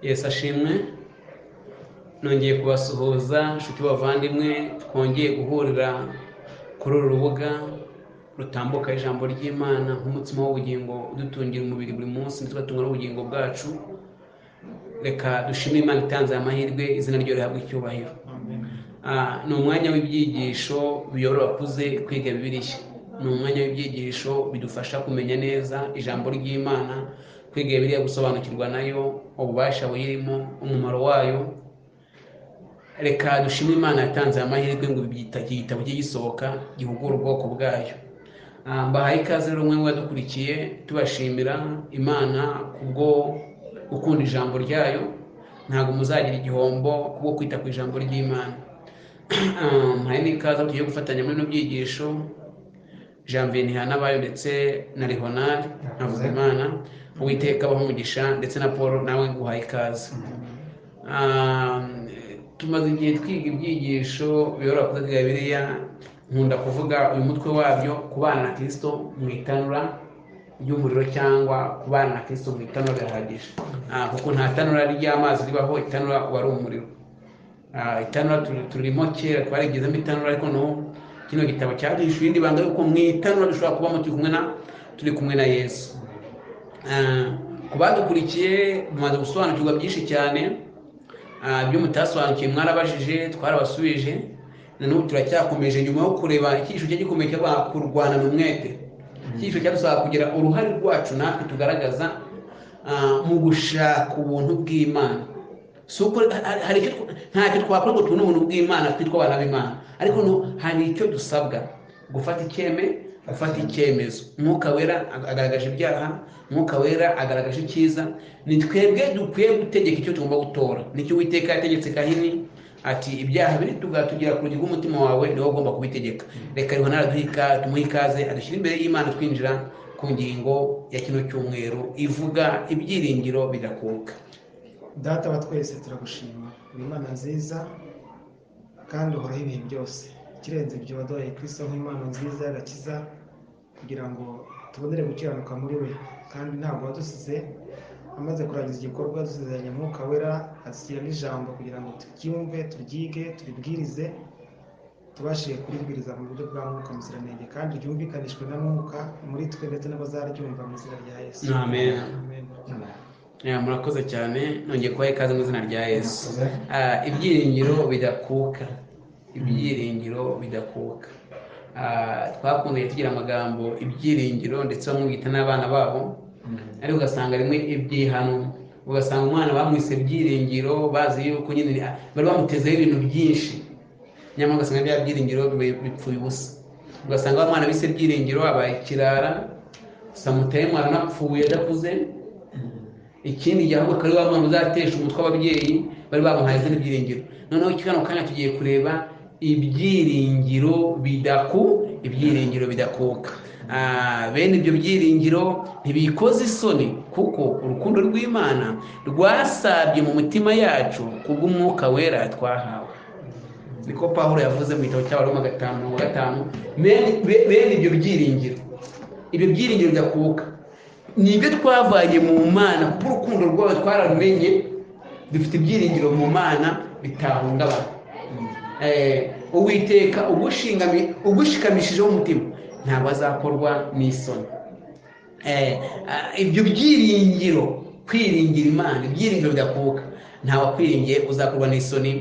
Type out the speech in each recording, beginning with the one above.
bavandimwe nongeye kubasuhuza inshuti bavandimwe twongeye guhurira kuri uru rubuga rutambuka ijambo ry'imana nk'umutsima w'ubugingo udutungira umubiri buri munsi ndetse ugatunga n'ubugingo bwacu reka dushime imana itanze aya amahirwe izina ryo rihabwa icyubahiro Ah, ni umwanya w'ibyigisho biyobora abakuze kwiga bibiliya ni umwanya w'ibyigisho bidufasha kumenya neza ijambo ry'imana kwiga bibiliya gusobanukirwa nayo ububasha buyirimo umumaro wayo reka dushime imana yatanze amahirwe ngo ibyita iki gitabo kijye gisohoka gihugure ubwoko bwayo Ah, mbahaye ikaze rero umwe wadukurikiye tubashimira imana kubwo gukunda ijambo ryayo ntabwo muzagira igihombo kubwo kwita ku ijambo ry'imana Ah, mbahaye n'ikaze aho tugiye gufatanya muri bino byigisho janvier ntihanabayo ndetse na leonard nkavuga imana uwiteka abaho umugisha ndetse na paul nawe nguhaye ikaze Ah, tumaze igihe twiga ibyigisho biyobora kuri bwa bibiliya nkunda kuvuga uyu mutwe wabyo kubana na kirisito mu itanura ry'umuriro cyangwa kubana na kirisito mu itanura rirahagije Ah, kuko nta tanura ry'amazi ribaho itanura uba ari umuriro Ah, itanura turi- turimo kera twarigezemo itanura ariko no kino gitabo cyaduhishe irindi banga yuko mu itanura dushobora kubamo turi kumwe na turi kumwe na yesu Ah, ku badukurikiye mumaze gusobanukirwa byinshi cyane Ah, ibyo mutasobanukiwe mwarabajije twarabasubije na n'ubu turacyakomeje nyuma yo kureba icyigisho cye gikomeye cyo kurwana ni umwete icyigisho cyadusaba kugira uruhare rwacu natwe tugaragaza ah, mu gushaka ubuntu bw'imana si uko hari- hari icyo tw- ntacyo twakora ngo tubone ubuntu bw'imana twitwa abana b'imana ariko no hari icyo dusabwa gufata icyeme gufata icyemezo mwuka wera ag- agaragaje ibyaha mwuka wera agaragaje icyiza ni twebwe dukwiye gutegeka icyo tugomba gutora nicyo uwiteka yategetse kahini ati ibyaha biri tugatugira ku rugi rw'umutima wawe niwe ugomba kubitegeka reka riho naraduhika tumuhe ikaze adushyire imbere y'imana twinjira ku ngingo ya kino cyumweru ivuga ibyiringiro bigakuka data wa twese turagushima uri imana nziza kandi uhoraho ibihe byose ikirenze ibyo waduhaye kirisito nk'impano nziza y'agakiza kugira ngo tubonere gukiranuka muri we kandi ntabwo wadusize amaze kurangiza igikorwa dusezeranya mwuka wera adusigira n'ijambo kugira ngo turyumve turyige turibwirize tubashe kuribwiriza mu buryo bwa mwuka muziranenge kandi ryumvikanishwe na mwuka muri twe ndetse n'abazaryumva mu izina rya yesu Amen. Amen. Ya, murakoze cyane nongeye kubaha ikaze mu izina rya yesu Ah, ibyiringiro bidakuka ibyiringiro bidakuka Ah, twakundaga tugira amagambo ibyiringiro ndetse bamwe bita n'abana babo ariko ugasanga rimwe ibyihano ugasanga umwana bamwise byiringiro bazi yuko nyine ni- bari bamutezeho ibintu byinshi nyamara ugasanga bya byiringiro bi- bipfuye ubusa ugasanga wa mwana bise byiringiro abaye ikirara samutaye mwana unapfuye adakuze ikindi gihe ahubwo akaba ari wa mwana uzatesha umutwe w'ababyeyi bari bamuhaye izindi byiringiro noneho kano kanya tugiye kureba ibyiringiro bidaku ibyiringiro bidakuka Ah, bene ibyo byiringiro ntibikoze isoni kuko urukundo rw'imana rwasabye mu mitima yacu kubw'umwuka wera twahawe niko pawulo yavuze mu gitabo cy'abaroma gatanu mirongo gatanu bene be- bene ibyo byiringiro ibyo byiringiro bidakuka ni ibyo twavanye mu mana kuko urukundo rwawe twararumenye dufite ibyiringiro mu mana bitahungabana Eh, uwiteka ugushingami- ugushikamishijeho umutima ntabwo azakorwa n'isoni Eh, ah, ibyo byiringiro kwiringira imana ibyiringiro bidakuka ntawe akwiringiye uzakorwa n'isoni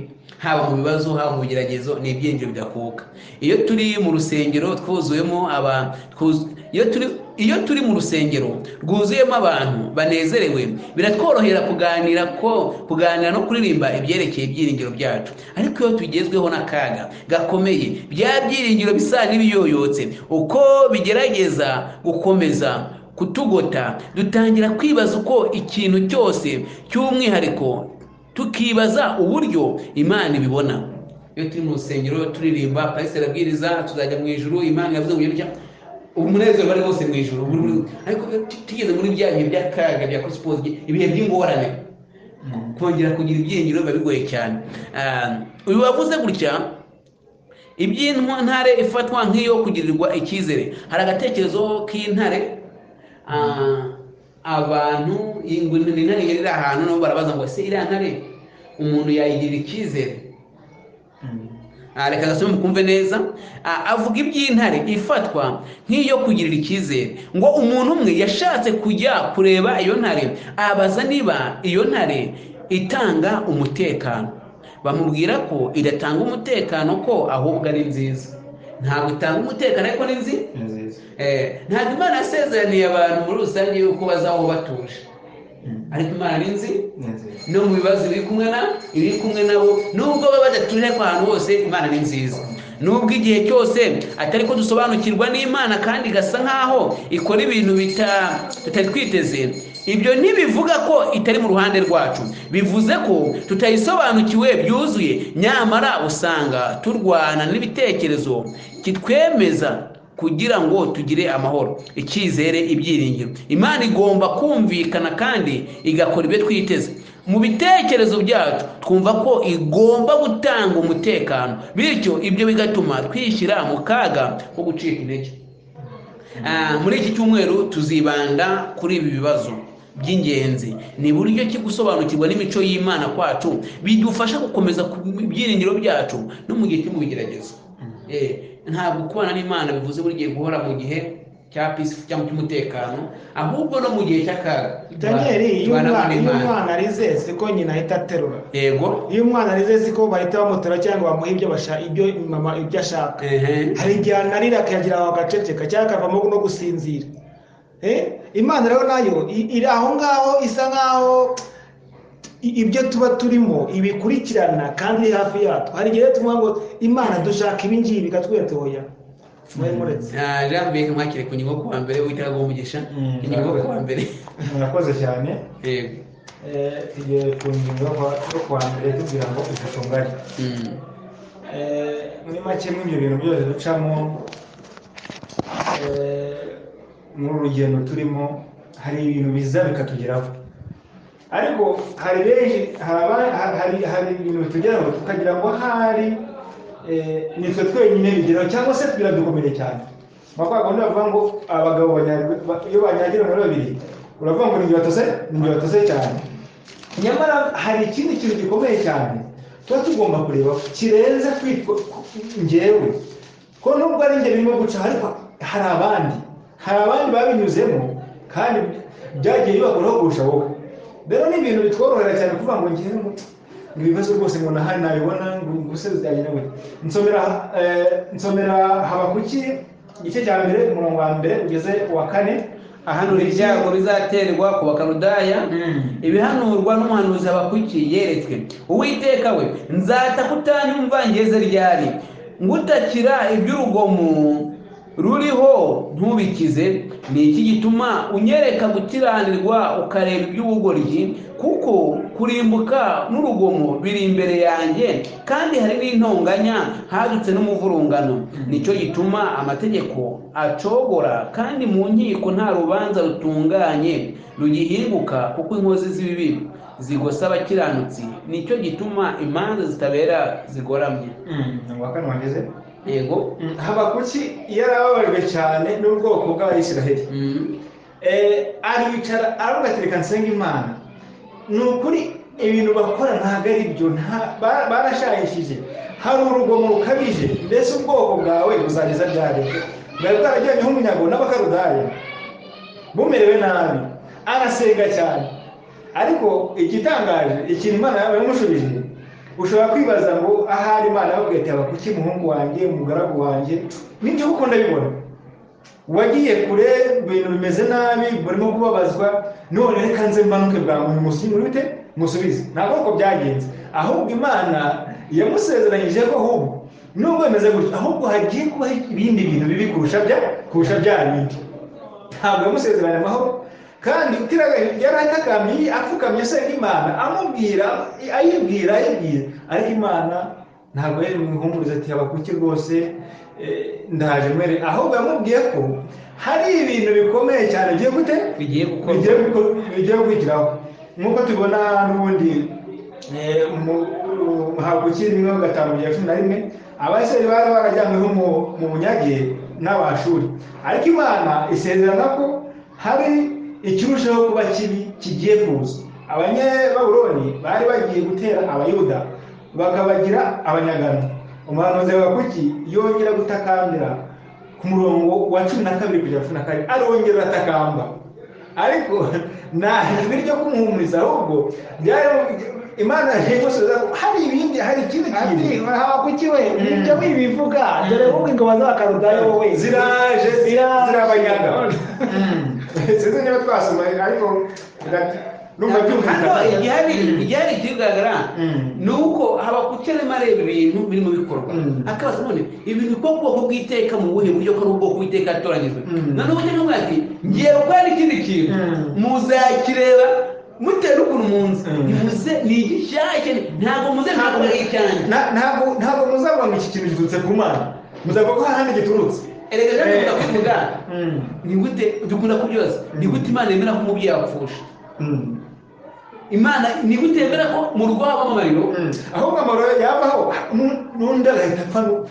haba mu bibazo haba mu bigeragezo ni ibyiringiro bidakuka iyo turi mu rusengero twuzuyemo abantu iyo turi iyo turi mu rusengero rwuzuyemo abantu banezerewe biratworohera kuganira ko kuganira no kuririmba ibyerekeye ibyiringiro byacu ariko iyo tugezweho n'akaga gakomeye bya byiringiro bisa n'ibiyoyotse uko bigerageza gukomeza kutugota dutangira kwibaza uko ikintu cyose cy'umwihariko tukibaza uburyo imana ibibona iyo turi mu rusengero turirimba pasiteri abwiriza tuzajya mu ijuru imana yavuze mu gihugu umunezero bari bose mu ijuru buri- buri- ariko iyo tu- tugeze muri bya bihe by'akaga bya kosipozi ibihe by'ingorane kongera kugira ibyiringiro biba bigoye cyane Ah, uyu wavuze gutya iby'intare ifatwa nk'iyo kugirirwa icyizere hari agatekerezo k'intare ah, abantu iyi ngurube ni intare yari iri ahantu nabo barabaza ngo ese iriya ntare umuntu yayigirira icyizere Ah, reka gasome mukumve neza Ah, avuga iby'intare ifatwa nk'iyo kugirira icyizere ngo umuntu umwe yashatse kujya kureba iyo ntare abaza niba iyo ntare itanga umutekano bamubwira ko idatanga umutekano ko ahubwo ari nziza ntabwo itanga umutekano ariko ni nzi ni nziza Eh, ntabwo imana yasezeraniye abantu muri rusange yuko bazabaho batuje ariko imana ni nzi ni nziza no mu bibazo biri kumwe na ibiri kumwe nabo nubwo baba badatuje ariko ahantu hose imana ni nziza nubwo igihe cyose atari ko dusobanukirwa n'imana kandi igasa nk'aho ikora ibintu bita- tutari twiteze ibyo ntibivuga ko itari mu ruhande rwacu bivuze ko tutayisobanukiwe byuzuye nyamara usanga turwana n'ibitekerezo kitwemeza kugira ngo tugire amahoro icyizere ibyiringiro imana igomba kumvikana kandi igakora ibyo twiteze mu bitekerezo byacu twumva ko igomba gutanga umutekano bityo ibyo bigatuma twishyira mu kaga ko gucika intege Ah, muri iki cyumweru tuzibanda kuri ibi bibazo by'ingenzi ni buryo ki gusobanukirwa n'imico y'imana kwacu bidufasha gukomeza ku byiringiro byacu no mu gihe cyo mu bigeragezo Eh, ntabwo kubana n'imana bivuze buri gihe guhora mu gihe cya peace cyangwa cy'umutekano ahubwo no mu gihe cy'akaga daniel iyo Tubana umwana iyo n'Imana. umwana arize siko nyina ahita aterura yego iyo umwana arize siko bahita bamutora cyangwa bamuha ibyo bashaka ibyo mama ibyo ashaka ehe hari igihe anarira akagira aho agaceceka cyangwa akavamo no gusinzira Eh, imana rero nayo i- iri aho ngaho isa nkaho i- ibyo tuba turimo ibikurikirana kandi iri hafi yatwo hari igihe tuvuga ngo imana dushaka ibi ngibi bikatwetoya mwari muretse Ah, jean mbega mwakire ku ngingo yo kuwa mbere witaga umugisha Mm, ingingo yo murakoze. kuwa mbere murakoze cyane yego Eh, tugeze ku ngingo yo kwa- yo kuwa mbere tugira ngo ifoto ngari Mm. Eh, muri make muri ibyo bintu byose ducamo eh, muri uru rugendo turimo hari ibintu biza bikatugeraho ariko hari benshi hari aba- hari hari ibintu bitugeraho tukagira ngo ahari eh, nitwe twenyine bigeraho cyangwa se biradukomeye cyane bakora gahunda bavuga ngo abagabo banyagirwa ba- iyo banyagira muri babiri uravuga ngo ni njye watose ni njye watose cyane nyamara hari ikindi kintu gikomeye cyane tuba tugomba kureba kirenze kwitwa ngewe ko nubwo ari njye birimo guca ariko hari abandi hari abandi babinyuzemo kandi byagiye bibakoraho kurusha wowe rero ni ibintu bitworohera cyane kuvuga ngo ngewe ngo ibibazo rwose ngo nahari nabibona ngo ubuse bizagenda gute nsomera eh, nsomera habakuki igice cya mbere umurongo wa mbere ugeze ku wa kane ahanura ibyago bizaterwa ku bakaludaya Mm. ibihanurwa n'umuhanuzi habakwikiye yeretswe uwiteka we nzata kutanyumva ngeze ryari ngutakira iby'urugomo ruriho ntubikize ni iki gituma unyereka gukiranirwa ukareba iby'ubugoryi kuko kurimbuka n'urugomo biri imbere yanjye kandi hari n'intonganya hadutse n'umuvurungano nicyo gituma amategeko acogora kandi mu nkiko nta rubanza rutunganye rugihinguka kuko inkozi z'ibibi zigosa abakiranutsi nicyo gituma imanza zitabera zigoramye Mm, umurongo wa kane wageze yego habakuki yarababajwe cyane n'ubwoko bw'abayisiraheli Mm. Eh, aricara aravuga ati reka nsenga imana ni ukuri ibintu bakora ntabwo ari byo nta- ba- barashayishije hari urugomo rukabije mbese ubwoko bwawe buzageza ryari bwari bwarajyanyeho umunyago n'abakarudaya bumerewe nabi arasenga cyane ariko igitangaje ikintu imana yawe yamushubije ushobora kwibaza ngo ahari imana yababwiye ati abakuki umuhungu wanjye umugaragu wanjye nibyo kuko ndabibona wagiye kure ibintu bimeze nabi burimo kubabazwa none reka nze mbanuke bwangu musimurute musubize ntabwo uko byagenze ahubwo imana yamusezeranyije ko ahubwo nubwo bimeze gutyo ahubwo hagiye kubaho ibindi bintu bibi kurusha bya kurusha bya bindi ntabwo yamusezeranye amahoro kandi utiraga- yari atakamye apfukamye asenga imana amubwira ayibwira ayibwira ariko imana ntabwo yari muhumuriza ati abakuki rwose eh, ndaje mwere ahubwo yamubwiye ko hari ibintu bikomeye cyane ugiye gute bigiye gukorwa bigiye guko- bigiye kwigiraho nk'uko tubona n'ubundi eh, mu- habuki rimwe gatanu bya cumi na rimwe abasirayeli bari barajyanyweho mu- mu bunyage n'abashuri ariko imana isezerana ko hari ikirushaho kuba kibi kigiye kuza abanyababuroni bari bagiye gutera abayuda bakabagira abanyagano umuhanuzi wakuki yongera gutakambira ku murongo wa cumi na kabiri kugera cumi na karindwi arongera atakamba ariko nta jwi ryo kumuhumuriza ahubwo byari imana yaje gusubiza ko hari ibindi hari ikindi kintu Ati, aha kuki we nibyo wibivuga dore wowe ingoma z'abakarudayo wowe ziraje Ziraje. zirabanyaga sinzi niba twasoma ariko ndati- numva hano byumvikana igihari igihari kigaragara Mm. ni uko habakuterema areba ibintu birimo bikorwa Mm. akabaza none ibi ni bwo bwoko bw'iteka mu buhe buryo ko ari ubwoko bw'iteka yatoranyijwe Mm. none ubu cyangwa ati ngiye gukora n'ikindi kintu Mm. muzakireba mutewe n'ukuntu munzi Mm. ntimuze ni igishyashya ntabwo muze ntabwo ari icyanjye Na- ntabwo ntabwo muzabona ngo iki kintu giturutse ku mana muzavuga ko hari ahandi giturutse erega rero Eh. dukunda kubivuga Mm. ni gute dukunda kubyoza ni Mm. gute imana yemera ko umubyeyi apfusha Mm. imana ni gute yemera ko mu rwabo amariro Mm. ahubwo amaro yabaho nu- n'undi agahita apfa nu-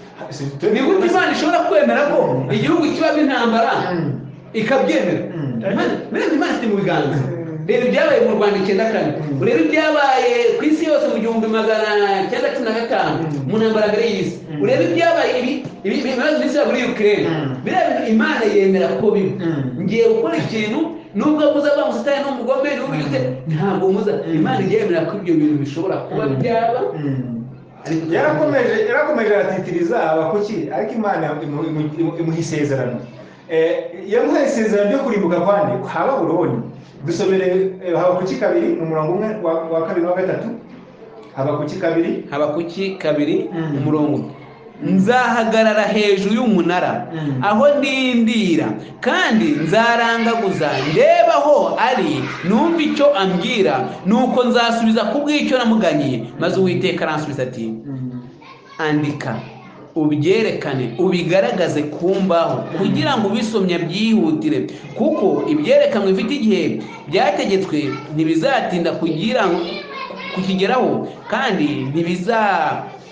ni gute imana ishobora kwemera ko igihugu kibamo intambara Mm. ikabyemera Mm. Imana- mbega imana ifite mu biganza reba ibyabaye mu rwanda icyenda kane Mm. urebe ibyabaye ku isi yose mu gihumbi magana cyenda cumi na gatanu Mm. mu ntambara mbere y'isi Mm. urebe ibyabaye ibi ibi- ibi- ibibazo by'isi muri ukirere Mm. biriya bintu imana yemera ko bibi Mm. ngiye gukora ikintu nubwo muzaba musitani n'umugome nubwo gute ntabwo muza Mm. imana ijya yemera ko ibyo bintu bishobora kuba Mm. byaba Mm. ariko yarakomeje yarakomeje aratitiriza abakuki ariko imana imu- imu- imu- imuha isezerano Eh, yamuhaye isezerano ryo kurimbuka kwandi kwa baburoni dusomere eh, habakuki kabiri mu murongo umwe wa- wa kabiri n'uwa gatatu habakuki kabiri habakuki kabiri Mm. umurongo umwe. nzahagarara hejuru y'umunara Mm. aho ndindira kandi nzarangaguza ndeba aho ari numva icyo ambwira nuko nzasubiza ku bw'icyo namuganye maze uwiteka aransubiza ati andika ubyerekane ubigaragaze ku mbaho kugira ngo ubisomye byihutire kuko ibyerekanwe bifite igihe byategetswe ntibizatinda kugira kukigeraho kandi ntibiza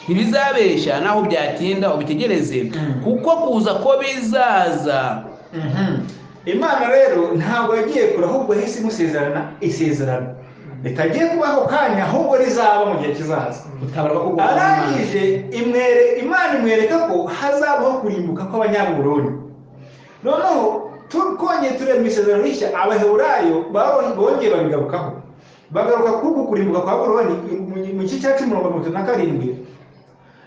ntibizabeshya naho byatinda ubitegereze Mm. kuko kuza ko bizaza Mhm. imana rero ntabwo yagiye kure ahubwo yahise imusezerana isezerano ritagiye kubaho kanya ahubwo rizaba mu gihe kizaza utabara ko kubaho arangije imwere imana imwereka ko hazabaho kurimbuka kw'abanyaburoni noneho tukongeye tureba mu isezerano rishya abaheburayo baro- bongeye babigarukaho bagaruka kuri uku kurimbuka kwa buroni mu- mu gice cya cumi mirongo itatu na karindwi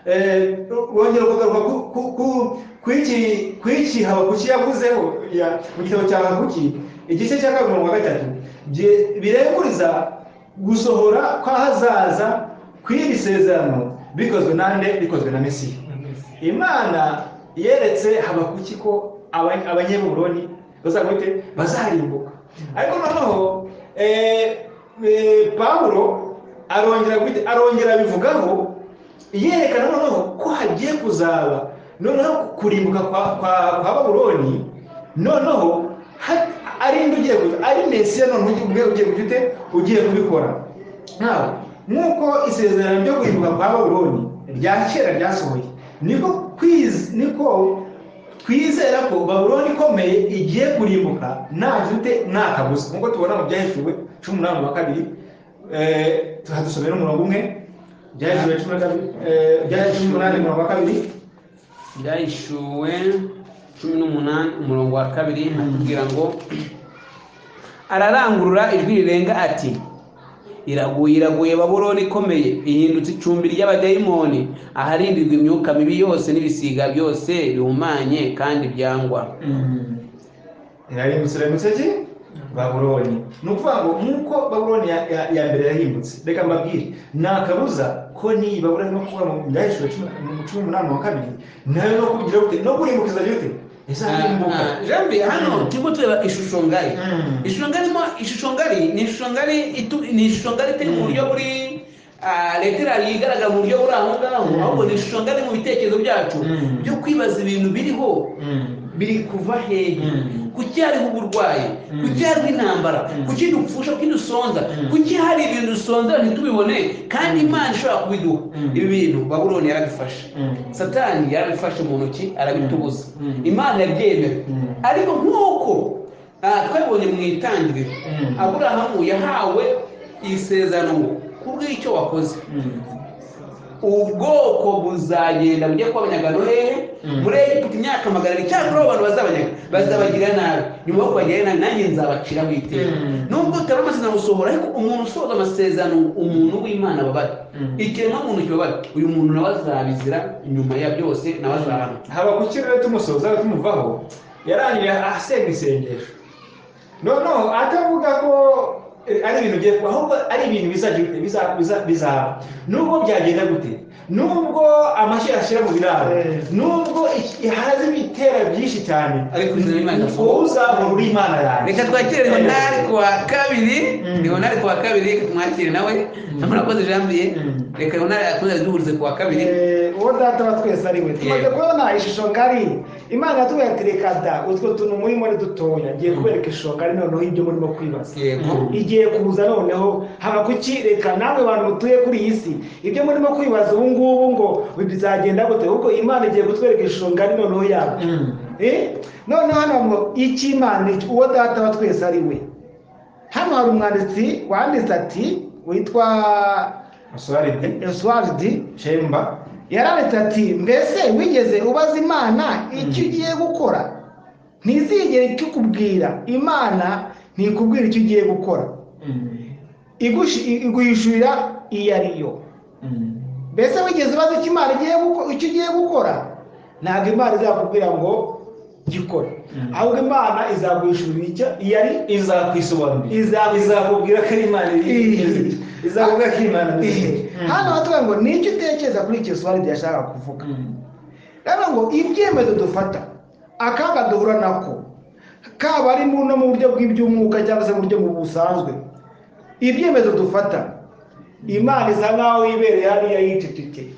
Eh, bongera kugaruka ku- ku- ku- ku iki- ku iki habakuki yavuzeho ya- mu gitabo cya habakuki igice cya kabiri mirongo gatatu bye- birenguriza gusohora kw'ahazaza kw'iri sezerano bikozwe nande bikozwe na mesiya imana yeretse habakuki ko aba- abanyaburoni bazagute bazarimbuka ariko noneho eh, eh, pawulo arongera gute- arongera abivugaho yerekana noneho ko hagiye kuzaba noneho kurimbuka kwa kwa, kwa babuloni noneho ha- ari indi ugiye kuza ari mesiya noneho ugiye- ugiye ugiye kugira ute ugiye kubikora nawe nk'uko isezerano ryo kurimbuka kwa babuloni rya kera ryasohoye niko kwiz- niko twizera ko babuloni ikomeye igiye kurimbuka nta jute nta kabuza nk'uko tubona mu byahishuwe cumi n'umunani wa kabiri eh, tuhadusomera umurongo umwe byahishuwe cumi na kabiri eh, byahishuwe umunani umurongo wa kabiri byahishuwe cumi n'umunani umurongo wa kabiri atubwira ngo ararangurura ijwi rirenga ati iraguye iraguye babuloni ikomeye ihindutse icumbi ry'abadayimoni aharindirwa imyuka mibi yose n'ibisiga byose bihumanye kandi byangwa irarimbutse irarimbutse ki babuloni ni ukuvuga ngo nk'uko babuloni ya, ya, ya mbere yarimbutse reka mbabwire nta kabuza ko niyi babuloni no kuvuga mu byahishuwe cumi mu cumi n'umunani wa kabiri nayo no kugira gute no kurimbuka izajya gute izarimbuka jambi hano turimo tureba ishusho ngari Mm. ishusho ngari mo ishusho ngari ni ishusho ngari itu- ni ishusho ngari itari mu buryo buri ah, leta irayo igaragara mu buryo buri aho ngaho Mm. ahubwo ni ishusho ngari mu bitekerezo byacu Mm. byo kwibaza ibintu biriho Mm. biri kuva hehe Mm. kuki hariho uburwayi Mm. kuki hariho intambara Mm. kuki dupfusha kuki dusonza Mm. kuki hari ibintu dusonza ntitubibone kandi imana ishobora kubiduha Mm. ibi bintu babuloni yarabifashe Mm. satani yarabifashe mu ntoki arabitubuza Mm. imana yabyemera Mm. ariko nk'uko aha twabibonye mu itangiriro Mm. aburahamu yahawe isezerano ngo kubw'icyo wakoze ubwoko buzagenda bujya kuba abanyagano hehe Mm. muri egiputa imyaka magana abiri cyangwa abantu bazabanyaga bazabagira nabi nyuma yo kubagira nabi nanjye nzabaciraho iteka Mm. nubwo utari amasezerano gusohora ariko umuntu usohoza amasezerano umuntu w'imana babara Mm. ikiremwa muntu kibabara uyu muntu nawe azabizira nyuma ya byose nawe azahana haba ku kirere tumusoza tumuvaho yarangije asenga isengesho noneho atavuga ko eh, ari ibintu ugiye kuba ahubwo ari ibintu bizagi- biza- biza- bizaba nubwo byagenda gute nubwo amashyi ashyira mu biraro Eh. nubwo iki- haza ibitera byinshi cyane Ariko izina Imana wowe uzahora uri imana yanjye reka twakire leonari Eh. kuwa kabiri Mm. leonari kuwa kabiri reka tumwakire nawe amurakoze janvier Mm. reka leonari akomeze duhurize kuwa kabiri Eh, uwo data wa twese ari we tumaze Yego. kubona ishusho ngari imana yatubwiye ati reka da utwo tuntu murimo ni dutoya ngiye kubereka ishusho ngari noneho ibyo murimo kwibaza yego igiye kuza noneho haba kuki reka namwe bantu mutuye kuri iyi si ibyo murimo kwibaza ubu ngubu ngo bizagenda gute ahubwo imana igiye kutwereka ishusho ngari noneho yabo Mm. Eh? none hano ngo icy'imana iki- uwo data wa twese ari we hano hari umwanditsi wanditse ati witwa Oswald esuwaridi Shemba yaranditse ati mbese wigeze ubaza imana icyo ugiye gukora ntizigere ikikubwira imana ntikubwira icyo ugiye gukora Mm. Igushi- iguhishurira iyo ari yo Mm. mbese wigeze ubaza icyo imana igiye guko- icyo ugiye gukora ntabwo imana izakubwira ngo gikore Mm. ahubwo imana izaguhishurira icyo iyo ari izakwisobanurira Iza- izakubwira ko ari imana iri- izakubwira ko imana iri- hano batubwira ngo nicyo utekereza kuri icyo suwaridi yashaka kuvuga rero ngo ibyemezo dufata akaga duhura nako kaba ari mu no mu buryo bw'iby'umwuka cyangwa se mu buryo mu busanzwe ibyemezo dufata imana isa nkaho yibereye hariya yicecekeye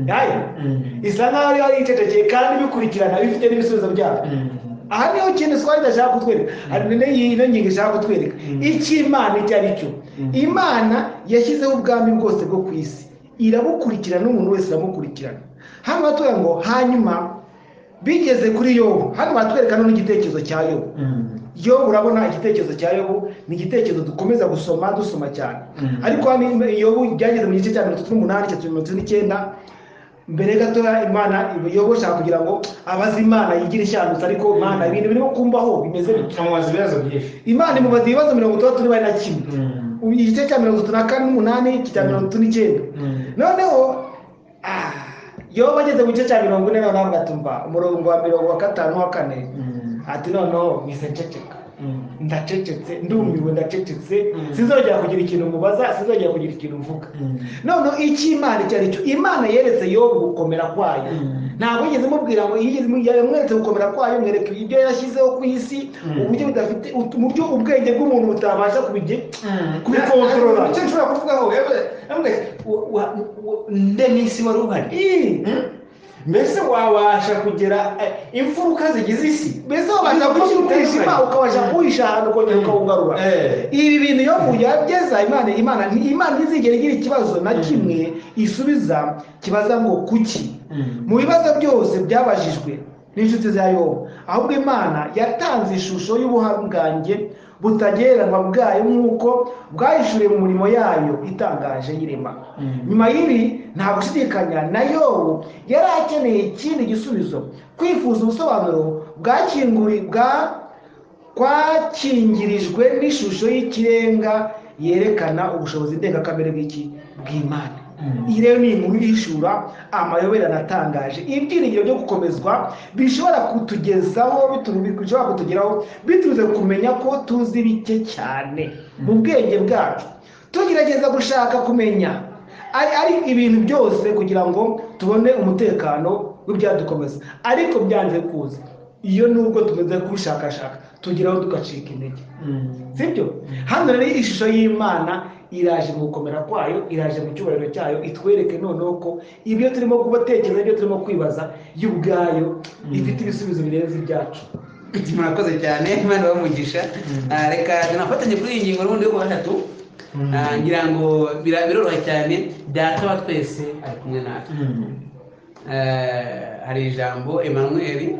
Yayo. Mm. isa nkaho ariyo yicecekeye kandi ibikurikirana bifite n'ibisubizo byabyo Mm. aha niho kintu twari idashaka kutwereka hari n'iyo ngingo ishaka kutwereka Mm. icyo imana icyo ari cyo Mm. imana yashyizeho ubwami bwose bwo ku isi irabukurikirana n'umuntu wese iramukurikirana hano batwereka ngo hanyuma bigeze kuri yobu hano batwereka none igitekerezo cya yobu Mm. yobu urabona igitekerezo cya yobu ni igitekerezo dukomeza gusoma dusoma cyane Mm. ariko hano yobu byageze mu gice cya mirongo itatu n'umunani cya mirongo itatu n'icyenda mbere gatoya imana yobu ashaka kugira ngo abaze imana yigire ishyandutse ariko imana ibintu birimo kumbaho bimeze bityo Amubaza ibibazo byinshi imana imubaza ibibazo mirongo itandatu n'ibari na kimwe Mm. Ubu igice cya mirongo itatu na kane n'umunani cya mirongo itatu n'icyenda Mm. noneho ah, yobu ageze mu gice cya mirongo ine noneho agatumva umurongo wa mirongo wa gatanu n'uwa kane Mm. ati noneho mwise nceceka Mm. ndacecetse ndumiwe ndacecetse Mm. sinzongera kugira ikintu mubaza sinzongera kugira ikintu mvuga Mm. noneho icyo imana icyo ari cyo imana yeretse yobu gukomera kwayo Mm. ntabwo yigeze imubwira ngo yigeze yamweretse gukomera kwayo mwereka ibyo yashyizeho ku isi Mm. uburyo budafite ut- mu byo ubwenge bw'umuntu butabasha kubige Mm. Kubikontorora. Icyo nshobora kuvugaho yewe, yewe, wa- wa- wa- nde n'isi wari uhari Ii, Mm. mbese wabasha kugera eh, imfuruka zigize isi mbese wabasha Ibintu byinshi kuwuhisha bitandukanye. ukabasha kuwuhisha ahantu ukongera ukawugarura Eh. ibi bintu iyo yageza imana imana imana ntizigera igira ikibazo na Mm. kimwe isubiza kibaza ngo kuki Mm. mu bibazo byose byabajijwe n'inshuti za yobu ahubwo imana yatanze ishusho y'ubuhangange butagereranywa bwayo nk'uko bwahishuriye mu mirimo yayo itangaje y'irema Mm. nyuma y'ibi nta gushidikanya na yobu yari akeneye ikindi gisubizo kwifuza ubusobanuro bwakinguri- bwa kwakingirijwe n'ishusho y'ikirenga yerekana ubushobozi ndengakamere bw'iki bw'imana Mm. iyi rero ni inkuru yishura amayoberane atangaje ibyiringiro byo gukomezwa bishobora kutugezaho bitu- bishobora kutugeraho biturutse ku kumenya ko tuzi bike cyane mu bwenge bwacu tugerageza gushaka kumenya ari, ari ibintu byose kugira ngo tubone umutekano w'ibyadukomeza ariko byanze kuza iyo nubwo tumaze kubishakashaka tugeraho tugacika intege Mm. sibyo hano rero ishusho y'imana iraje mu gukomera kwayo iraje mu cyubahiro cyayo itwereke noneho ko ibyo turimo gutekereza ibyo turimo kwibaza yo ubwayo ifite ibisubizo birenze ibyacu murakoze cyane imana bamugisha reka tunafatanye kuri iyi ngingo n'ubundi yo kuwa gatatu Mm. Ah, ngira ngo bira- biroroha cyane data wa twese ari kumwe natwe Mm. Eh, hari ijambo emanuweli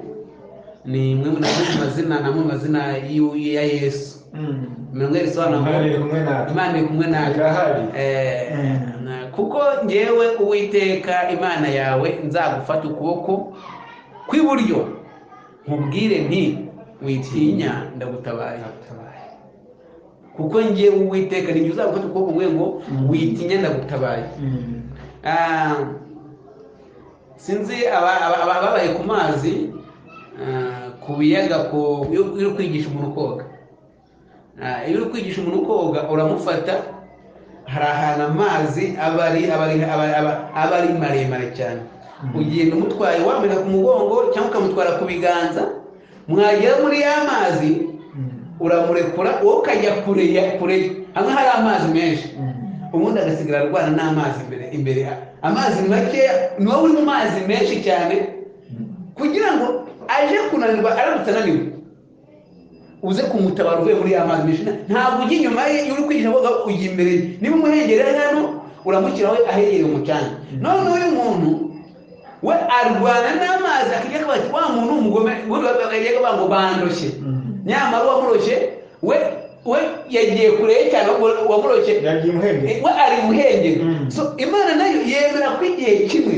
ni imwe mu mazina namwe mu mazina y'u- ya yesu mirongo ine risobanura ngo Imana iri kumwe natwe. imana iri kumwe natwe Irahari. Eh, Mm. na- kuko ngewe uwiteka imana yawe nzagufata ukuboko kw'iburyo nkubwire nti witinya ndagutabaye kuko ngewe uwiteka ni njye uzagufata ukuboko nguhe ngo witinya ndagutabaye Ah, sinzi aba- aba- aba- ababaye ku mazi ah, ku biyaga ku iyo iyo uri kwigisha umuntu koga Ah, iyo uri kwigisha umuntu koga uramufata hari ahantu amazi aba ari aba ari- aba- aba- aba ari maremare cyane ugenda umutwaye wambaye ku mugongo cyangwa ukamutwara ku biganza mwagera muri ya mazi uramurekura wowe ukajya kure ya kure hamwe hari amazi menshi ubundi agasigara arwana n'amazi imbere imbere ya- amazi makeya ni wowe uri mu mazi menshi cyane kugira ngo aje kunanirwa aramutse ananiwe uze kumutabara uvuye muri ya mazi menshi Nta- ntabwo ujya inyuma ye iyo uri kwigisha koga ujya imbere ye niba umuhengeri ari hano uramushyiraho ahegereye umucanga none uyu muntu we arwana n'amazi akajya kuba ati wa muntu w'umugome ubundi bakajya kuvuga ngo bandoshye nyamara uwamuroshye we we yagiye kure ye cyane uwo- uwamuroshye yagiye umuhengeri we ari umuhengeri Mm. so imana nayo yemera ko igihe kimwe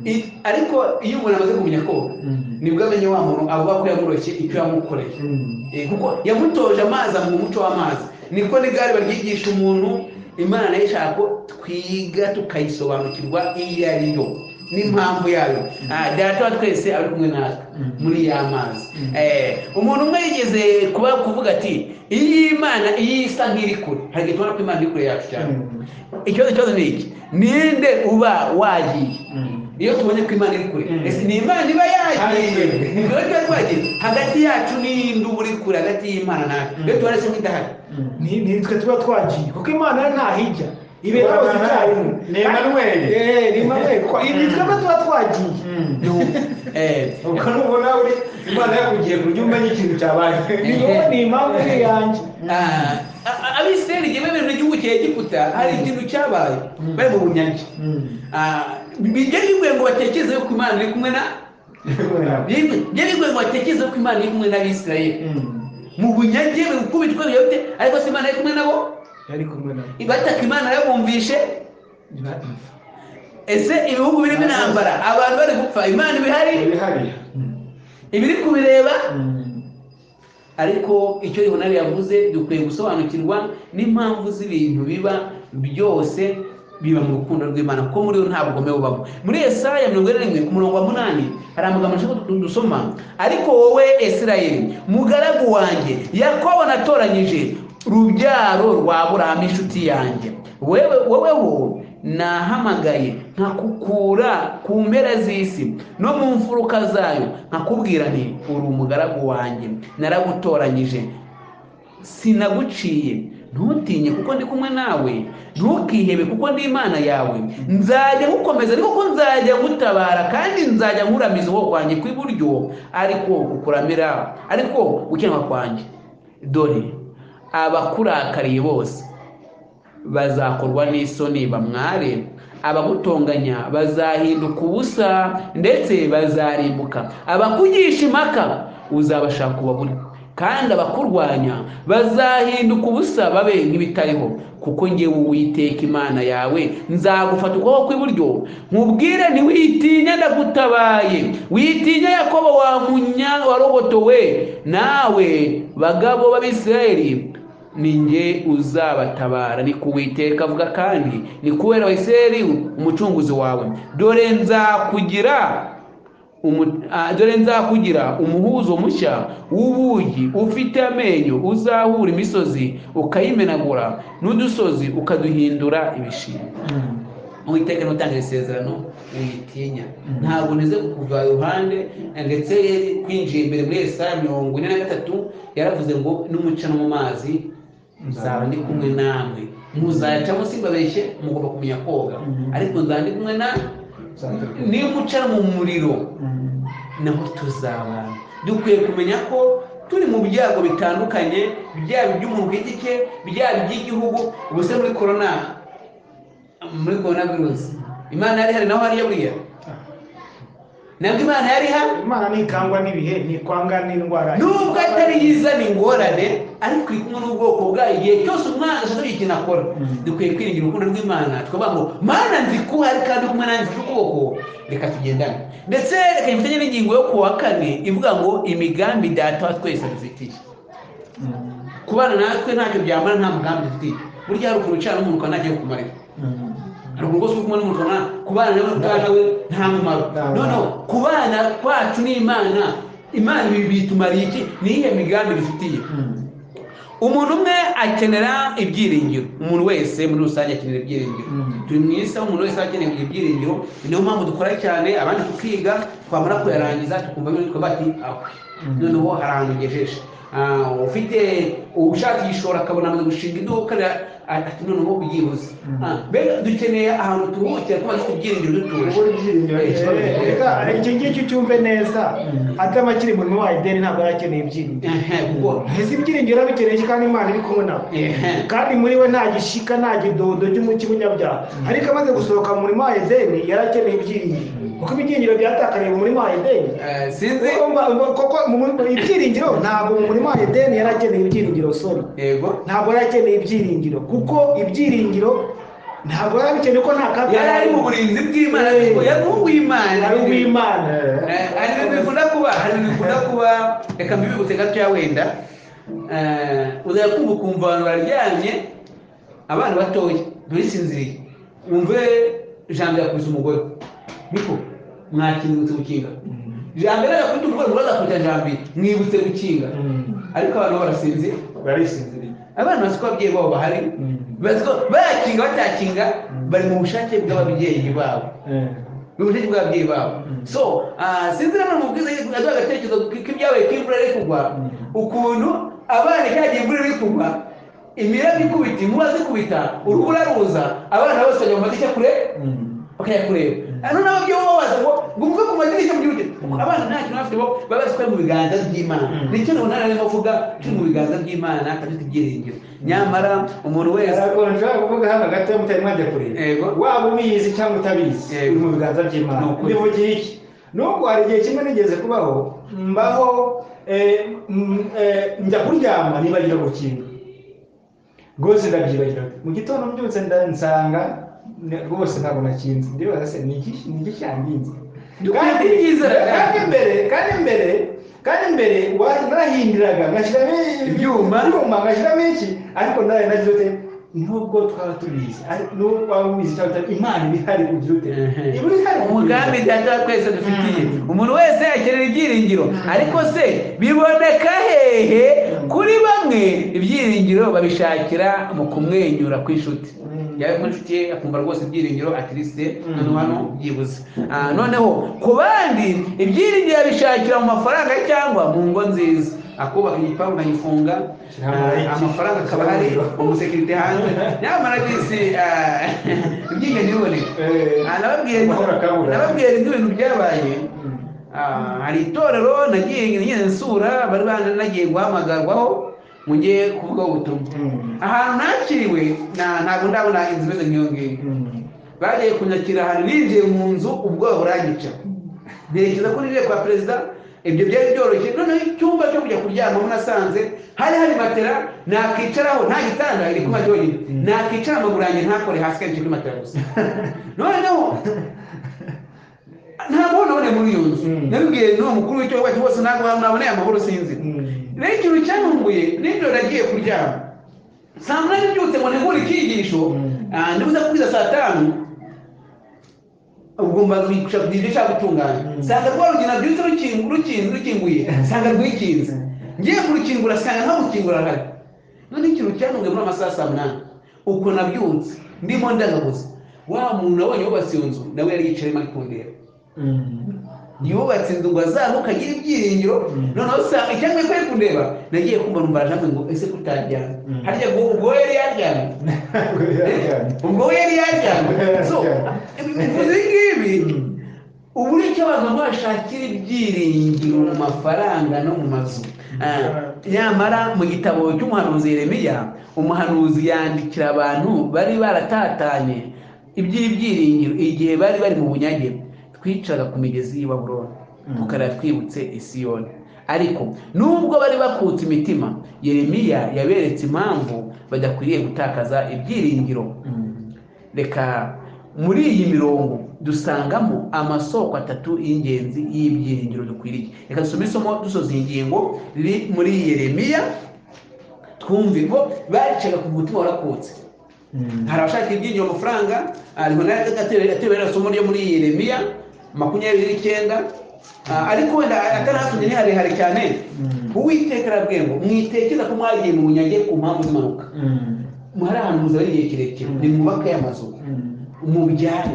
i- ariko iyo umuntu amaze kumenya koga Mm. nibwo amenya wa muntu avuga ko yamuroshye icyo yamukoreye Eh, kuko yamutoje amazi amuha umuco w'amazi niko n'igare baryigisha umuntu imana nayo ishaka ko twiga tukayisobanukirwa iyo ari yo n'impamvu yayo Ah, data wa twese ari kumwe natwe Mm. muri ya mazi Eh, umuntu umwe yigeze kuba kuvuga ati iyi Imana iyi isa nk'iri kure hari igihe tubona ko imana iri kure yacu cyane ikibazo ikibazo ni iki ninde uba wagiye iyo tubonye ko imana iri kure Mm. ese ni imana iba yagiye Agiye. niba tuba twagiye hagati yacu n'iyindi uba uri kure hagati y'imana nawe iyo tubona se nk'idahari ni ni twe tuba twagiye kuko imana yo ntahijya ibera Urabona hose icyarimwe ni Emmanuel. Eh, ni Emmanuel. Kwa- ibi twebwe tuba twagiye Eh, ubwo nubona uri imana yakugiye ku buryo umenya ikintu cyabaye ni wowe ni impamvu iri yanjye ah, a- abisirayeli igihe bari mu gihugu cya egiputa hari ikintu cyabaye bari mu bunyage Ah, bijya bigoye ngo batekereze ko imana iri kumwe na bijya bigoye ngo batekereze ko imana iri kumwe n'abisirayeli mu bunyage bikubitwa biyote ariko se imana iri kumwe nabo yari kumwe na bataka imana yabumvishe ese ibihugu birimo intambara abantu bari gupfa imana ibihari ibihari ibiri kubireba ariko icyo yonari yavuze dukwiye gusobanukirwa n'impamvu z'ibintu biba byose biba mu rukundo rw'imana kuko muri yo nta bugome bubamo muri esaya mirongo ine na rimwe ku murongo wa munani hari amagambo nshaka du- dusoma ariko wowe esirayeli mugaragu wanjye yakobo natoranyije rubyaro rwa burahamu inshuti yanjye wewe wowe wo nahamagaye nkakukura ku mpera z'isi no mu mfuruka zayo nkakubwira nti uri umugaragu wanjye naragutoranyije sinaguciye ntutinye kuko ndi kumwe nawe ntukihebe kuko ndi imana yawe nzajya gukomeza ariko ko nzajya gutabara kandi nzajya nkuramiza ukuboko kwanjye kw'iburyo ariko kukuramira ariko gukenywa kwanjye dore abakurakariye bose bazakorwa n'isoni bamware abagutonganya bazahinduka ubusa ndetse bazarimbuka abakugisha impaka uzabashaka ubabure kandi abakurwanya bazahinduka ubusa babe nk'ibitariho kuko ngewe uwiteka imana yawe nzagufata ukuboko kw'iburyo nkubwire ntiwitinya ndagutabaye witinya yakobo wa munya warobotowe nawe bagabo b'abisirayeli ni nge uzabatabara ni kuwiteka avuga kandi ni kubera abisirayeli umucunguzi wawe dore nzakugira umu- ah, dore nzakugira umuhuzo mushya w'ubugi ufite amenyo uzahura imisozi ukayimenagura n'udusozi ukaduhindura ibishingwe uwiteka ni utanga isezerano uyitinya ntabwo nize kuva iruhande ndetse kwinjira imbere muri esaya mirongo ine na gatatu yaravuze ngo n'umucana mu mazi nzaba ndi kumwe namwe muzacamo simbabeshye mugomba kumenya koga ariko nzaba ndi kumwe na nimucana mu muriro naho tuzabana dukwiye kumenya ko turi mu byago bitandukanye byaba iby'umuntu ku giti cye byaba iby'igihugu ubu se muri korona muri korona virusi imana yari ihari naho hariya buriya nabwo imana yari hano imana ntikangwa n'ibihe ntikwanga n'indwara nubwo atari yiza ni ingorane ariko iri kumwe n'ubwoko bwayo igihe cyose umwana ashaka ikintu akora dukwiye kwiringira urukundo rw'imana tukavuga ngo mana nzi ko uhari kandi uri kumwe nanjye mfite ukuboko reka tugendane ndetse reka mfitanye n'ingingo yo ku wa kane ivuga ngo imigambi data wa twese adufitiye kubana natwe ntacyo byamara nta mugambi dufitiye burya hari ukuntu ucana n'umuntu ukaba ntagiye kumarira hari ukuntu rwose uri kumwe n'umuntu ukabona kubana nawe ubwana we nta mumaro noneho kubana kwacu n'imana imana ibi bitumariye iki ni iyihe migambi bifitiye umuntu umwe akenera ibyiringiro umuntu wese muri rusange akenera ibyiringiro turi mu isi aho umuntu wese akeneye kugira ibyiringiro niyo mpamvu dukora cyane abandi tukiga twamara kuyarangiza tukumva bitwa bati aho noneho hari ahantu ugejeje Ah, ufite ushaka igishoro akabona amaze gushinga iduka ra- ati noneho ubyibuze Ah, mbega dukeneye ahantu turuhukira kuba dufite ibyiringiro dutuje Kubura ibyiringiro ni ikibazo reka iki ngiki cyumve neza atama kiri mu wa ideni ntabwo yari akeneye ibyiringiro Ehe, kuko ese ibyiringiro arabikeneye kandi imana iri kumwe nawe ehe, kandi muri we nta gishika nta kidodo cy'umuki w'umunyabyaha ariko amaze gusohoka mu murima wa edeni yari akeneye ibyiringiro kuko ibyiringiro byatakariye mu murima wa edeni eh, sinzi Kuko mba- mba- kuko mu murima- ibyiringiro ntabwo mu murima wa edeni yari akeneye ibyiringiro soni yego ntabwo yari akeneye ibyiringiro kuko ibyiringiro ntabwo yari abikeneye ko nta kaga yari ari mu burinzi bw'imana ariko yari uw'imana ari uw'imana Eh, hari ibintu bikunda kuba hari ibintu bikunda kuba reka mbibibutse gatoya wenda Eh, uzajya kumva ukumva abantu baryamye abana batoya nturisinziriye wumve jambo yakubise umugore niko mwakingutse gukinga jambo yari yakubita umugore umugore agakubita jambo mwibutse gukinga ariko abantu bo barasinzira barisinziriye abana bazi ko ababyeyi babo bahari bazi ko bayakinga batakinga bari mu bushake bw'ababyeyi babo ni ubushake bw'ababyeyi babo so ah, sinzi nama mubwiza aduha agatekerezo k'ibyabaye ko imvura iri kugwa ukuntu abana cyagiye imvura iri kugwa imiraba ikubita inkuba zikubita urubura ruza abana bose bajya mu madirishya kure bakajya kureba Ah, noneho ababyeyi bo baza ngo ngo muve ku madirishya mbyuke abana nta kintu bafite bo baba bazi ko ari mu biganza by'imana nicyo nabona arimo avuga turi mu biganza by'imana kandi dufite ibyiringiro nyamara umuntu wese biragonje kuvuga hano gato mutari mwajya kureba Yego. waba ubizi cyangwa utabizi Yego. uri mu biganza by'imana Ni ukuri. mbivugiye iki nubwo hari igihe kimwe nigeze kubaho mbaho eh, mm, eh, njya kuryama nibagira gukinga rwose ndabyibagira mu gitondo mbyutse nda- nsanga ne- rwose ntabwo nakinze ndibaza se ni iki ni iki cyanginze Dukwiye kubyizera cyane. kandi mbere kandi mbere kandi mbere wa- narahindiraga ngashyiramo Ibyuma. ibyuma ngashyiramo iki ariko nawe nagize ute nubwo twaba tubizi ariko nubwo waba ubizi cyangwa utari, imana iba ihari ugira ute iba ihari umugambi data wa twese dufitiye umuntu wese akenera ibyiringiro ariko se biboneka hehe kuri bamwe ibyiringiro babishakira mu kumwenyura kw'inshuti yaba ari inshuti ye akumva rwose ibyiringiro atirisite noneho hano byibuze Ah, noneho ku bandi ibyiringiro babishakira mu mafaranga cyangwa mu ngo nziza akubaka igipangu akagifunga ah, amafaranga akaba ahari umusekirite hanze nyamara bisi ah, ibyingenzi biboneka Eh, Ah, nababwiye amahoro akabura. nababwiye ibyo bintu byabaye Ah, hari itorero nagiye nyine nsura bari bana nagiye guhamagarwaho ngo njye kuvugaho ubutumwa Mm. ahantu nakiriwe na- ntabwo ndabona inzu imeze nk'iyo ngiyo Mm. bagiye kunyakira ahantu binjiye mu nzu ubwoba buranyica ntekereza ko nijeye kwa perezida ibyo byari byoroshye noneho icyumba cyo kujya kuryamamo nasanze hari hari matera nakicaraho nta gitanda iri kuba ryonyine nakicara amaguru yanjye ntakore hasi kenshi kuri matera gusa noneho ntabwo naboneye muri iyo nzu nabibwiye n'uwo mukuru w'icyo wacyo bose ntabwo naboneye amahoro sinzi rero ikintu cyantunguye nijoro nagiye kuryama saa munani mbyutse ngo ntegure icyigisho ah, ndibuze kubwiza saa tanu ubwo mbaza kwicara ku giti cyangwa gutunganya nsanga rwa rugina rwitse rukingu- rukinze rukinguye nsanga rwikinze ngiye kurukingura nsanga nta gukingura ahari none ikintu cyantunguye muri amasaha saa munani uko nabyutse ndimo ndagaguza wa muntu nabonye wubatse iyo nzu nawe yari yicayemo ari kundeba yubatse inzu ngo azamuke agire ibyiringiro noneho usanga icyangwa ko ari kundeba nagiye kumva numva arajamwe ngo ese kutaryana harya ngo ubwo yari yaryamye Ntabwo biraryana. ubwo we yari yajyanywe so ibi ngibi uburyo abantu bashakira ibyiringiro mu mafaranga no mu mazu Ah, nyamara mu gitabo cy'umuhanuzi yeremiya umuhanuzi yandikira abantu bari baratatanye iby'ibyiringiro igihe bari bari mu bunyage twicaga ku migezi y'i baburoni tukara twibutse isiyoni ariko nubwo bari bakutse imitima yeremiya yaberetse impamvu badakwiriye gutakaza ibyiringiro reka muri iyi mirongo dusangamo amasoko atatu y'ingenzi y'ibyiringiro dukwiriye reka dusome isomo dusoza iyi ngingo riri muri yeremiya twumve ngo bacaga ku mutima warakutse hari abashaka ibyinjira amafaranga hariho n'agatebe isomo ryo muri yeremiya makumyabiri n'icyenda Ah, ariko wenda atari hatumye ni harehare cyane uwiteka arabwiye ngo mwitekeza ko mwagiye mu bunyage ku mpamvu z'impanuka muhari ahantu muzaba ari igihe kirekire nimwubake amazu mubyare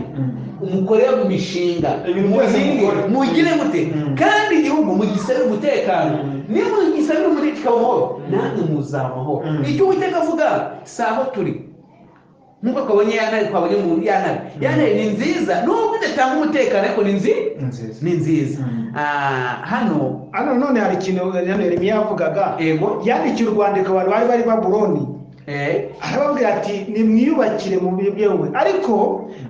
umugore mu mishinga Ibintu byose mukore. mugire mute kandi igihugu mugisabire umutekano niyo mugisabire umutekano amahoro namwe muzaba amahoro Mm. icyo uwiteka avuga si aho turi nk'uko twabonye ya ntare twabonye mu ya ntare ya ntare ni nziza nubwo idatanga umutekano ariko ni nziza nziza ni nziza Mm. Ah, hano hano none hari ikintu hano Yeremiya yavugaga ego yandikiye urwandiko abantu bari bari baburoni eh, arababwira ati nimwiyubakire mu buryo bwewe ariko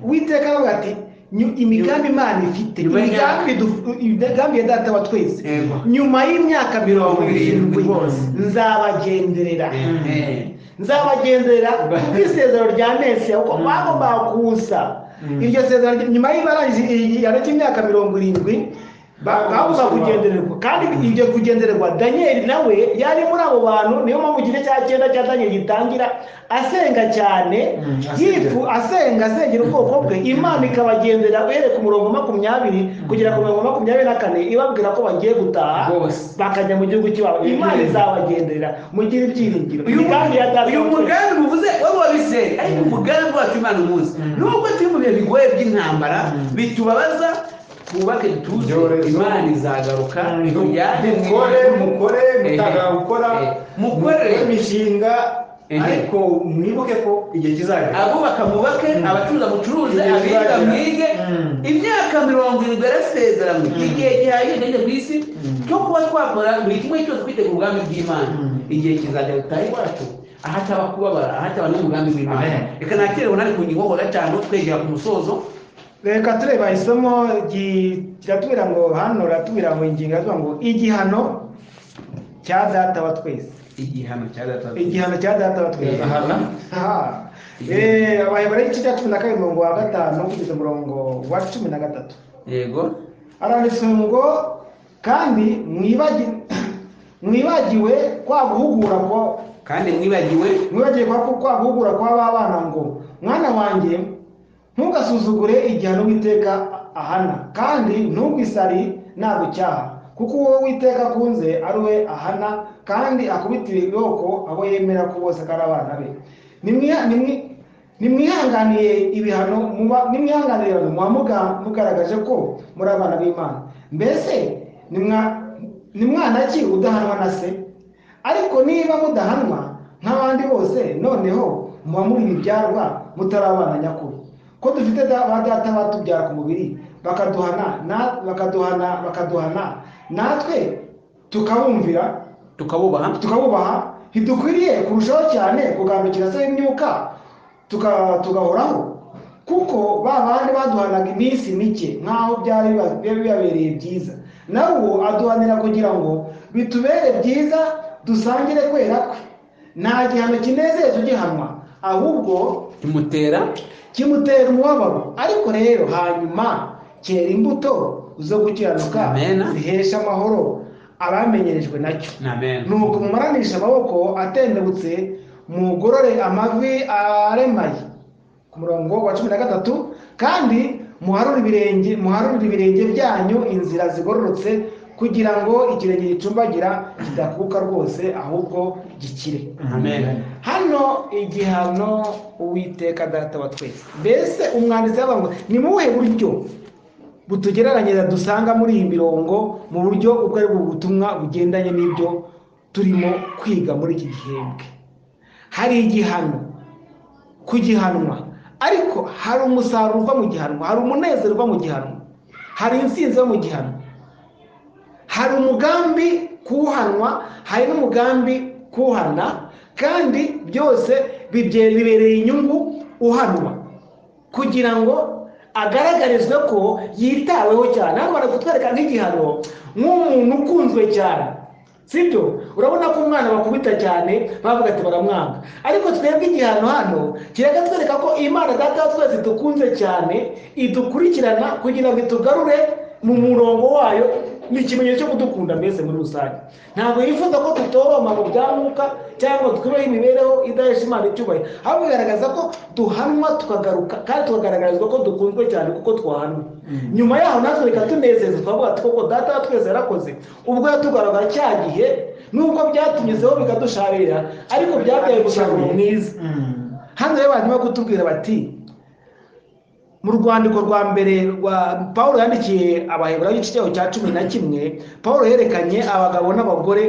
uwiteka aravuga ati "Nyu- imigambi imana ifite Nyuma y'imyaka- imigambi du- imigambi ya data wa twese Yego. nyuma y'imyaka mirongo irindwi Bose. nzabagenderera eh, eh. nzabagenderera ku isezerano rya mesi kuko bagombaga kuza iryo sezerano rya- nyuma y'ibarangiza igihano cy'imyaka mirongo irindwi ba- bagomba kugendererwa kandi ibyo kugendererwa daniyeli nawe yari muri abo bantu niyo mpamvu igice cya cyenda cya daniyeli gitangira asenga cyane Mm, asenga. yifu asenga asengera ubwoko bwe imana ikabagendera uhereye ku murongo wa makumyabiri kugera ku murongo wa makumyabiri na kane ibabwira ko bagiye gutaha Bose. bakajya mu gihugu cy'iwabo imana izabagenderera mugire ibyiringiro uyu imigambi ya data uyu mugambi muvuze wowe wabiseri ariko umugambi wacu imana umuzi nubwo turi mu bihe bigoye by'intambara bitubabaza twubake tuze Ibyorezo. imana izagaruka itujyane mu- mukore mukore mutanga Ehe. gukora Ehe. Mukore. mukore imishinga Ehe. ariko mwibuke ko igihe kizagera abubaka mubake abacuruza mucuruze Igihe abiga kizagira. mwige Mm. imyaka mirongo irindwi yarasezeranywe igihe gihagije ndetse ku isi cyo kuba twakora buri kimwe cyose twitegura umugambi bw'imana Mm. igihe kizajya gutaha iwacu ahataba kubabara ahataba n'umugambi w'imana Amen. reka nakerewe nari ku ngingo ho gatanu twegera ku musozo reka tureba isomo gi- kiratubwira ngo hano ratubwira ngo ingingo iravuga ngo igihano cya data wa twese igihano cya gatatu igihano cya data wa twese Igihano. Aha. Eh, abaheburayo igice cya cumi na kabiri umurongo wa gatanu kugeza umurongo wa cumi na gatatu yego aranditse ngo kandi mwibagi- mwibagiwe kwa guhugura kwa kandi mwibagiwe mwibagiwe kwa kwa guhugura kwa ba bana ngo mwana wanjye ntugasuzugure igihano witeka ahana kandi ntugisari nagucyaha kuko uwo witeka akunze ari we ahana kandi akubitira ibiroko abo yemera ko bose ko ari abana be Nimwi- nimwi- nimwihanganiye ibihano muba- nimwihanganire ibihano muba muga- mugaragaje ko muri abana b'imana mbese nimwa- ni mwana ki udahanwa na se ariko niba mudahanwa nk'abandi bose noneho muba muri ibyarwa mutari abana nyakuri ko dufite da- ba data batubyara ku mubiri bakaduhana na- bakaduhana bakaduhana natwe tukabumvira tukabubaha tukabubaha ntidukwiriye kurushaho cyane kugandukira se imyuka tuka- tugahoraho kuko ba bandi baduhanaga iminsi mike nk'aho byari biba- biba bibabereye byiza nawe uwo aduhanira kugira ngo bitubere byiza dusangire kwera kwe nta gihano kinezeza ugihanwa ahubwo tumutera kimutera umubabaro ariko rero hanyuma cyera imbuto zo gukiranuka Amen. zihesha amahoro abamenyerejwe nacyo namen nuko mumaranisha amaboko atendebutse mugorore amavi aremaye ku murongo wa cumi na gatatu kandi muharure ibirenge muharure ibirenge byanyu inzira zigororotse kugira ngo ikirenge gicumbagira kidakuka rwose ahubwo gikire amen hano igihano uwiteka data wa twese mbese umwanditsi yavuga ngo ni mu buhe buryo butugereranyiriza dusanga muri iyi mirongo mu buryo ubwo ari bwo butumwa bugendanye n'ibyo turimo kwiga muri iki gihembwe hari igihano ku gihanwa ariko hari umusaruro uva mu gihanwa hari umunezero uva mu gihanwa hari insinzi iva mu gihanwa hari umugambi kuhanwa hari n'umugambi kuhana kandi byose bibye- bibereye inyungu uhanwa kugira ngo agaragarizwe ko yitaweho cyane hano bari kutwereka nk'igihano nk'umuntu ukunzwe cyane sibyo urabona ko umwana bakubita cyane bavuga ati baramwanga ariko twebwe igihano hano kireka twereka ko imana data wa twese dukunze cyane idukurikirana kugira ngo itugarure mu murongo wayo ni ikimenyetso cyo kudukunda mbese muri rusange ntabwo yifuza ko tutoroma mu bya mwuka cyangwa twubahe imibereho idahesha imana icyubahiro ahubwo bigaragaza ko duhanwa tukagaruka kandi tukagaragarizwa ko dukunzwe cyane kuko twahanwa nyuma yaho natwe reka tunezeza twavuga ati koko data wa twese yarakoze ubwo yatugaragara cya gihe nubwo byatunyuzeho bikadusharira ariko byabyaye umusaruro mwiza hano rero barimo kutubwira bati mu rwandiko rwa mbere rwa paul yandikiye abaheburayo igice cyaho cya cumi na kimwe paul yerekanye abagabo n'abagore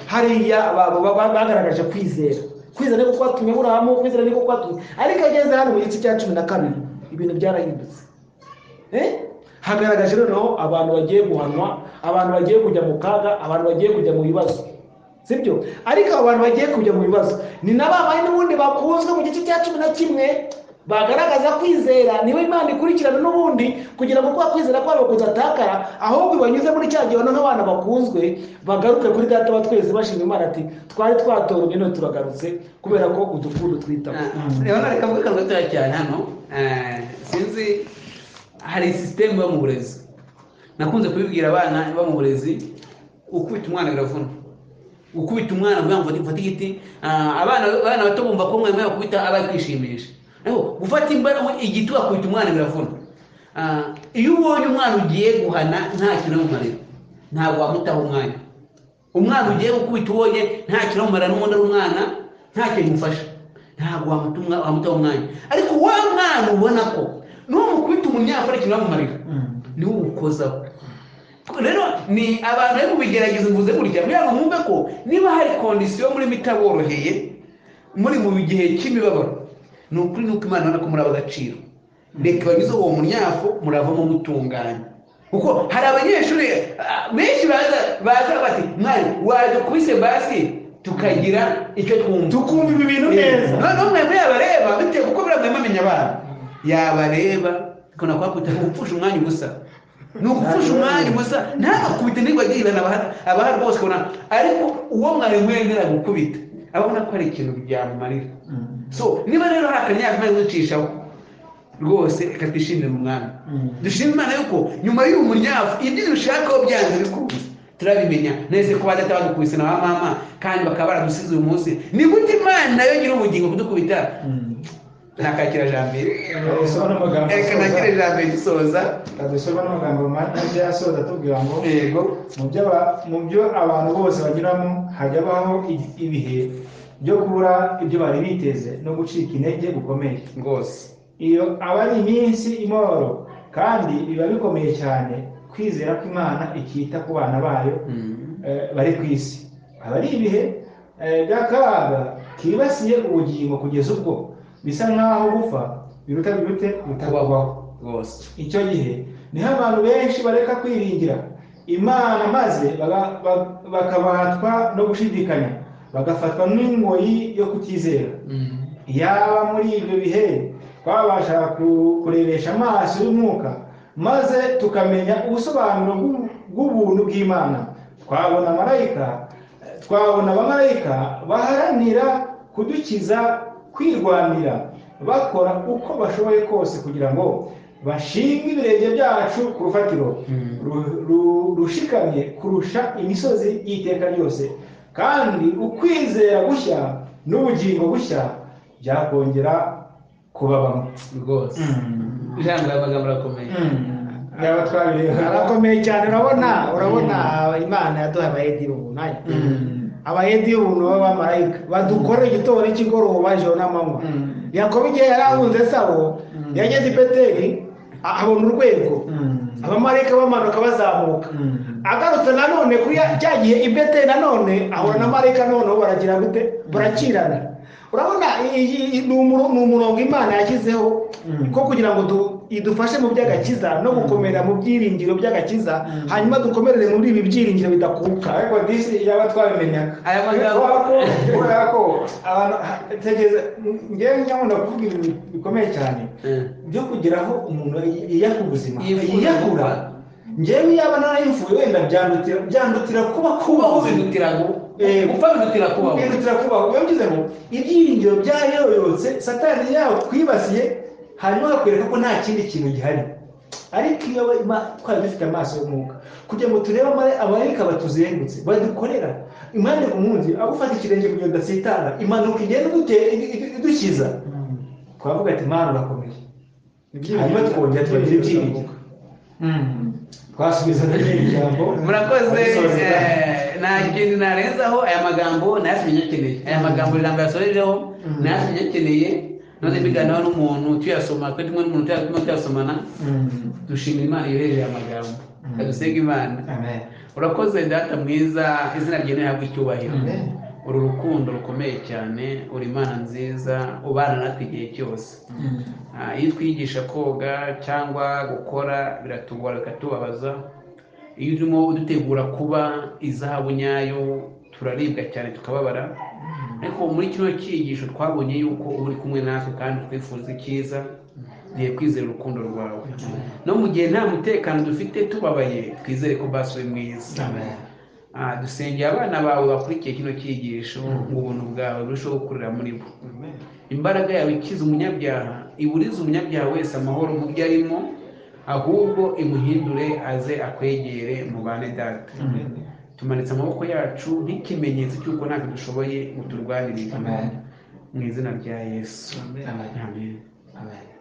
hariya ba- ba- ba- bagaragaje kwizera kwizera niko kwatumye aburahamu kwizera niko kwatumye ariko ageze hano mu gice cya cumi na kabiri ibintu byarahindutse Eh? hagaragaje noneho abantu bagiye guhanwa abantu bagiye kujya mu kaga abantu bagiye kujya mu bibazo sibyo ariko abo bantu bagiye kujya mu bibazo ni na ba bandi n'ubundi bakunzwe mu gice cya cumi na kimwe bagaragaza kwizera niwe imana ikurikirana n'ubundi kugira ngo kwa kwizera kwabo kudatakara ahubwo banyuze muri cya gihe noneho abana bakunzwe bagaruke kuri data wa twese bashima imana ati twari twatoromye none turagarutse kubera ko udukunda twitaho rero reka mvuge akantu gatoya cyane hano eh, sinzi hari sisiteme iba mu burezi nakunze kubibwira abana iba mu burezi ukubita umwana biravuna ukubita umwana kugira ngo mfate igiti ah, abana abana bato bumva ko mwarimu yakubita aba ari kwishimisha ariko gufata imba- igiti wakubita umwana biravuna Ah, iyo ubonye umwana ugiye guhana nta kintu amumarira ntabwo wamutaho umwanya umwana ugiye gukubita ubonye nta kintu amumarira n'ubundi ari umwana nta kintu umufasha ntabwo wamuta umwa- wamutaho umwanya ariko wa mwana ubona ko n'umukubita umunyafurika ikintu amumarira niwe umukozaho rero ni abantu bari kubigerageza mvuze gutya kugira ngo mwumve ko niba hari kondisiyo murimo itaboroheye muri mu gihe cy'imibabaro ni ukuri nuko imana ibona ko muri agaciro reka banyuze uwo munyafu muravamo mutunganye kuko hari abanyeshuri ah, benshi baza baza bati mwari waje kubise basi tukagira icyo twumva tukumva ibi bintu neza noneho mwebwe yabareba bitewe kuko buriya mwebwe amenya abana yabareba ukabona ko hakubita ni ugupfusha umwanya ubusa ni ugupfusha umwanya ubusa ntagakubite ntibagirana abahari bose ukabona ariko uwo mwarimu yemera gukubita abona ko hari ikintu byamumarira so niba rero hari akanyafu mwari mucishaho rwose reka twishimire umwami dushima imana yuko nyuma y'uyu munyafu ibyo dushakaho byanze bikunze turabimenya nese ko badata badukubise na ba mama kandi bakaba baradusize uyu munsi ni gute imana nayo ngira ubugingo kudukubita nakakira jambere dusoma n'amagambo reka nakire jambere dusoza dusoma n'amagambo mabi asoza atubwira ngo yego mu byo aba- mu byo abantu bose banyuramo hajya habaho i- ibihe byo kubura ibyo bari biteze no gucika intege gukomeye rwose iyo aba ari iminsi imoro kandi biba bikomeye cyane kwizera ko imana ikita ku bana bayo eh, bari ku isi aba ari ibihe eh, by'akaga kibasiye ubugingo kugeza ubwo bisa nk'aho gupfa biruta birute gutabaho rwose icyo gihe niho abantu benshi bareka kwiringira imana maze baga- ba- bakabatwa no gushidikanya bagafatwa n'ingoyi yo kutizera yaba muri ibyo bihe twabasha ku- kurebesha amaso y'umwuka maze tukamenya ubusobanuro bw'u- bw'ubuntu bw'imana twabona marayika twabona abamarayika baharanira kudukiza kwirwanira bakora uko bashoboye kose kugira ngo bashinge ibirenge byacu ku rufatiro ru- ru- rushikamye kurusha imisozi y'iteka ryose kandi ukwizera gushya n'ubugingo bushya byakongera kubabamo rwose ijambo y'amagambo arakomeye yaba twabireba arakomeye cyane urabona urabona imana yaduhaye abayedi b'ubunani Mm. abayedi b'ubuntu b'abamarayika badukorera igitondo n'ikigoroba ijoro n'amanywa Mm. yakobo igihe yari ahunze sabo Mm. yageze i beteli a- abona urwego Mm. abamarayika bamanuka bazamuka Mm. agarutse nanone kuri ya- cya gihe i beteli nanone ahura na marayika noneho baragira gute barakirana urabona iyi- iyi- ni umuro- ni umurongo imana yashyizeho Mm. ko kugira ngo du- idufashe mu by'agakiza no gukomera mu byiringiro by'agakiza Mm. hanyuma dukomerere muri ibi byiringiro bidakuka ariko disi yaba twabimenyaga Aya magambo- Kubera ko- kubera ko abantu ha- tegeza ngewe nyakunda kuvuga ibintu bikomeye cyane Eh. byo kugira aho umuntu yiyaka ubuzima Yifuza yiyakura gukora. ngewe yaba narayipfuye wenda byandutira byandutira kuba kubaho kubaho bidutira gu- Eh. gupfa bidutira kubaho bihutira kubaho biba byiza ngo ibyiringiro byarayoyotse satani yawe twibasiye hanyuma bakwereka ko nta kindi kintu gihari ariko iyo we- ma- twari dufite amaso y'umwuka kugira ngo turebe amare- amarayika batuzengutse badukorera impande ku munsi agufata ikirenge kugira ngo udasitara impanuka igenda idute- idu- idu- idukiza twavuga ati mana urakomeye hanyuma twongera tubagira ibyiringiro twasubiza n'irindi jambo murakoze Dusoza. eh, nta kintu narenzaho aya magambo nayasimenye akeneye aya magambo ijambo yasorejeho nayasimenye akeneye none mbiganiraho n'umuntu tuyasoma kuri tumwe n'umuntu tuyasoma tuyasomana Mm. dushima imana yohereye amagambo Mm. kadusenga imana Amen. urakoze data mwiza izina ryawe rihabwa icyubahiro Amen. uru rukundo rukomeye cyane uri imana nziza ubana natwe igihe cyose Mm. Ah, iyo twigisha koga cyangwa gukora biratugora bikatubabaza iyo urimo udutegura kuba izahabu nyayo turaribwa cyane tukababara ariko muri kino cyigisho twabonye yuko uba uri kumwe natwe kandi twifuza icyiza duhe kwizera urukundo rwawe no mu gihe nta mutekano dufite tubabaye twizere ko basi uri mwiza Amen. Ah, dusengera abana bawe bakurikiye kino cyigisho ngo ubuntu bwawe burusheho gukurira muri bo Amen. imbaraga yawe ikiza umunyabyaha iburize umunyabyaha wese amahoro mu byo arimo ahubwo imuhindure aze akwegere mubane data Amen. tumanitse amaboko yacu nk'ikimenyetso cy'uko ntabwo dushoboye ngo turwanirire Amen. mu izina rya yesu Amen. Amen. amen Amen.